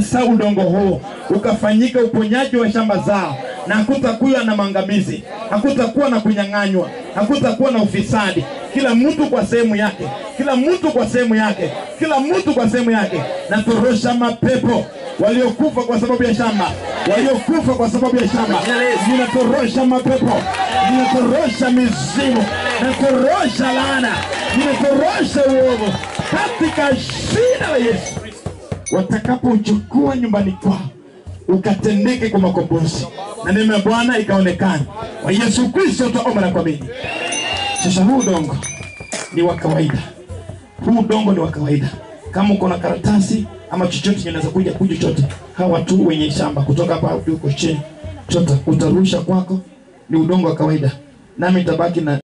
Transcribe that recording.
natakasa udongo huu ukafanyika uponyaji wa shamba zao, na hakutakuwa na maangamizi, hakutakuwa na kunyang'anywa, hakutakuwa na ufisadi. Kila mtu kwa sehemu yake, kila mtu kwa sehemu yake, kila mtu kwa sehemu yake. Natorosha mapepo waliokufa kwa sababu ya shamba, waliokufa kwa sababu ya shamba, ninatorosha mapepo, ninatorosha mizimu, natorosha laana, ninatorosha uovu katika jina la Yesu watakapochukua nyumbani kwao ukatendeke kwa makombozi na neema ya Bwana ikaonekana. Kwa Yesu Kristo twaomba na kuamini. Sasa huu udongo ni wa kawaida, huu udongo ni wa kawaida. Kama uko na karatasi ama chochote kinaweza kuja kuja chochote, hawa watu wenye shamba kutoka hapa hadi huko chini, chota utarusha kwako, ni udongo wa kawaida, nami nitabaki na